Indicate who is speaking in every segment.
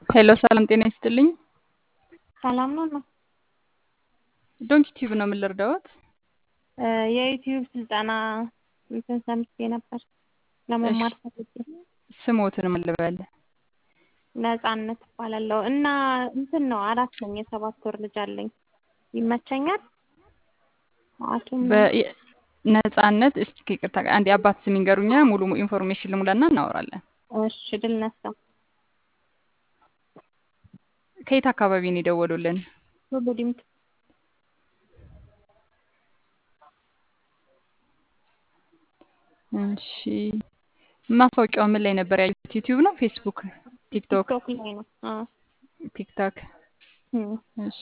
Speaker 1: ሄሎ ሰላም ጤና ይስጥልኝ።
Speaker 2: ሰላም ነው ነው
Speaker 1: ዶንኪ ቲዩብ ነው የምልርዳዎት?
Speaker 2: የዩቲዩብ ስልጠና እንትን ሰምቼ ነበር ለመማር ፈልጌ።
Speaker 1: ስሞትን ምን ልበል?
Speaker 2: ነጻነት እባላለሁ እና እንትን ነው አራት ነኝ፣ የሰባት ወር ልጅ አለኝ። ይመቸኛል? ሐኪም
Speaker 1: በ- ነጻነት እስኪ ይቅርታ አንድ የአባት ስም ይንገሩኛ፣ ሙሉ ኢንፎርሜሽን ልሙላና እናወራለን።
Speaker 2: እሺ ድል ነሳ
Speaker 1: ከየት አካባቢ ነው የደወሉልን?
Speaker 2: ሁሉ ዲምቱ
Speaker 1: እሺ ማስታወቂያው ምን ላይ ነበር ያዩት? ዩቲዩብ ነው? ፌስቡክ፣ ቲክቶክ፣
Speaker 2: ቲክቶክ ላይ ነው። አዎ
Speaker 1: ቲክታክ?
Speaker 2: እም፣
Speaker 1: እሺ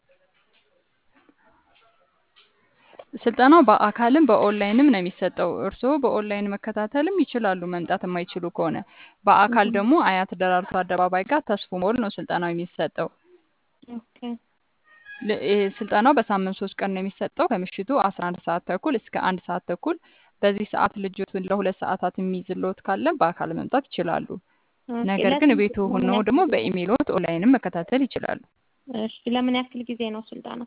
Speaker 1: ስልጠናው በአካልም በኦንላይንም ነው የሚሰጠው። እርስዎ በኦንላይን መከታተልም ይችላሉ፣ መምጣት የማይችሉ ከሆነ። በአካል ደግሞ አያት ደራርቱ አደባባይ ጋር ተስፉ ሞል ነው ስልጠናው የሚሰጠው።
Speaker 2: ኦኬ
Speaker 1: ል- ይሄ ስልጠናው በሳምንት ሶስት ቀን ነው የሚሰጠው ከምሽቱ አስራ አንድ ሰዓት ተኩል እስከ አንድ ሰዓት ተኩል። በዚህ ሰዓት ልጆትን ለሁለት ሰዓታት የሚይዝልዎት ካለ በአካል መምጣት ይችላሉ።
Speaker 2: ኦኬ።
Speaker 1: ነገር ግን
Speaker 2: ለስንት-
Speaker 1: ቤቱ
Speaker 2: ለምን
Speaker 1: ሆነው
Speaker 2: ያክል
Speaker 1: ደግሞ
Speaker 2: ጊዜ?
Speaker 1: በኢሜይሎት ኦንላይንም መከታተል ይችላሉ።
Speaker 2: እሺ ለምን ያክል ጊዜ ነው ስልጠና?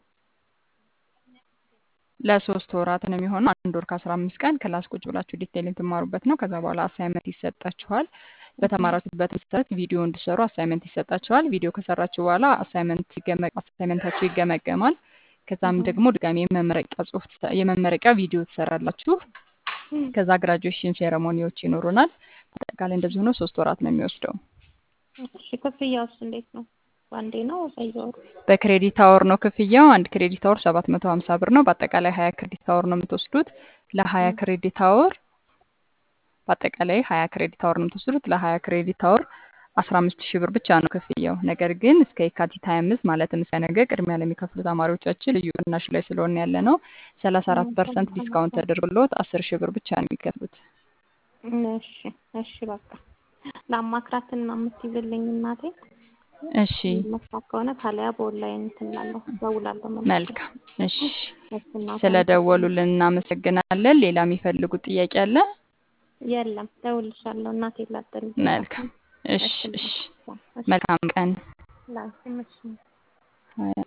Speaker 1: ለሶስት ወራት ነው የሚሆነው። አንድ ወር ከአስራ አምስት ቀን ክላስ ቁጭ ብላችሁ ዲቴይል የምትማሩበት ነው። ከዛ በኋላ አሳይመንት ይሰጣችኋል። በተማራችሁበት መሰረት ቪዲዮ እንዲሰሩ አሳይመንት ይሰጣችኋል። ቪዲዮ ከሰራችሁ በኋላ አሳይመንት ይገመ- አሳይመንታችሁ ይገመገማል። ከዛም ደግሞ ድጋሚ የመመረቂያ ጽሁፍ ትሰ- የመመረቂያ ቪዲዮ ትሰራላችሁ። ከዛ ግራጁዌሽን ሴረሞኒዎች ይኖሩናል። አጠቃላይ እንደዚህ ሆኖ ሶስት ወራት ነው የሚወስደው።
Speaker 2: እሺ ክፍያውስ እንዴት ነው? በአንዴ ነው በየወሩ?
Speaker 1: በክሬዲት አወር ነው ክፍያው። አንድ ክሬዲት አወር ሰባት መቶ ሀምሳ ብር ነው። በአጠቃላይ ሀያ ክሬዲት አወር ነው የምትወስዱት። ለሀያ ክሬዲት አወር በአጠቃላይ ሀያ ክሬዲት አወር ነው የምትወስዱት። ለሀያ ክሬዲት አወር አስራ አምስት ሺህ ብር ብቻ ነው ክፍያው። ነገር ግን እስከ የካቲት ሀያ አምስት ማለትም እስከ ነገ ቅድሚያ ለሚከፍሉ ተማሪዎቻችን ልዩ ቅናሽ ላይ ስለሆነ ያለ ነው ሰላሳ አራት ፐርሰንት ዲስካውንት ተደርጎልዎት አስር ሺህ ብር ብቻ ነው የሚከፍሉት።
Speaker 2: እሺ እሺ በቃ ለአማክራትና የምትይዝልኝ እናቴ
Speaker 1: እሺ
Speaker 2: መስራት ከሆነ ካሊያ በኦንላይን እንትን እላለሁ እደውላለሁ። መልሼ።
Speaker 1: መልካም። እሺ
Speaker 2: እሺ እናቴ
Speaker 1: ስለደወሉልን እናመሰግናለን። ሌላ የሚፈልጉት ጥያቄ አለ?
Speaker 2: የለም እደውልልሻለሁ እናቴ ላጠል
Speaker 1: መልካም። እሺ እሺ። መልካም ቀን።
Speaker 2: ላንቺም እሺ